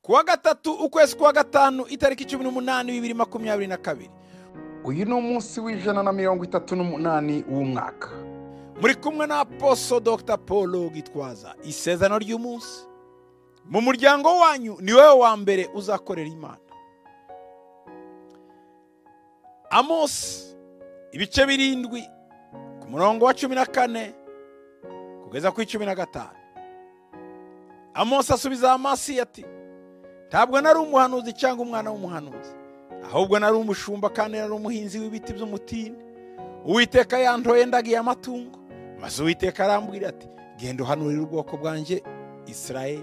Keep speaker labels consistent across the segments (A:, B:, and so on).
A: kuwa gatatu ukwezi kwa gatanu itariki cumi n'umunani bibiri makumyabiri na kabiri
B: uyu ni umunsi w'ijana na mirongo itatu n'umunani w'umwaka
A: muri kumwe na aposo dr paul gitwaza isezerano ry'umunsi mu muryango wanyu ni wowe wa mbere uzakorera imana amosi ibice birindwi ku murongo wa cumi na kane kugeza ku icumi na gatanu amosi asubiza amasi ati ntabwo nari umuhanuzi cyangwa umwana w'umuhanuzi ahubwo nari umushumba kandi nari umuhinzi w'ibiti by'umutini uwiteka yantoye ndagiye amatungo maze uwiteka arambwira ati genda uhanurira ubwoko bwanjye israel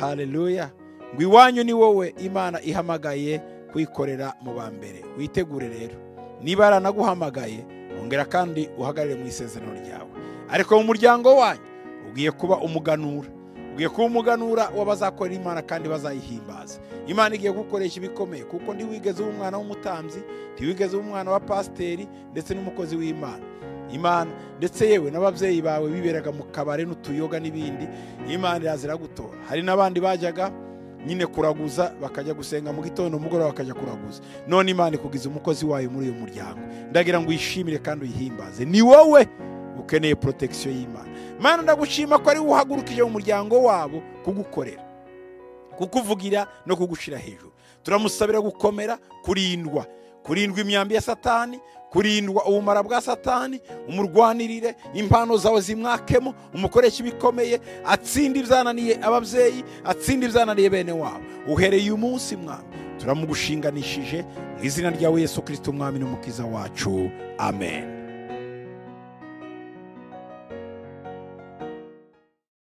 A: hareruya ngo iwanyu ni wowe imana ihamagaye kuyikorera mu ba mbere witegure rero niba yaranaguhamagaye wongera kandi uhagarare mu isezerano ryawe ariko mu muryango wanyu ugiye kuba umuganura ugiye kuba umuganura w'abazakorera imana kandi bazayihimbaza imana igiye gukoresha ibikomeye kuko ntiwigeze uba umwana w'umutambyi ntiwigeze uba umwana wa pasiteri ndetse n'umukozi w'imana imana ndetse yewe n'ababyeyi bawe biberaga mu kabari n'utuyoga n'ibindi imana irazira gutora hari n'abandi bajyaga nyine kuraguza bakajya gusenga mu gitondo umugoroba bakajya kuraguza none imana ikugize umukozi wayo muri uyu muryango ndagira ngo uyishimire kandi uyihimbaze ni wowe ukeneye protection y'imana mana ndagushima ko ari wowe uhagurukije mu muryango wabo kugukorera kukuvugira no kugushyira hejuru turamusabira gukomera kurindwa kurindwa imyambi ya satani kurindwa ubumara bwa satani umurwanirire impano zawe zimwakemo umukoresha ibikomeye atsinde iby'ananiye ababyeyi atsinde iby'ananiye bene wabo uhereye uyu munsi mwami turamugushinganishije mu izina rya yesu kirisiti umwami n'umukiza wacu amen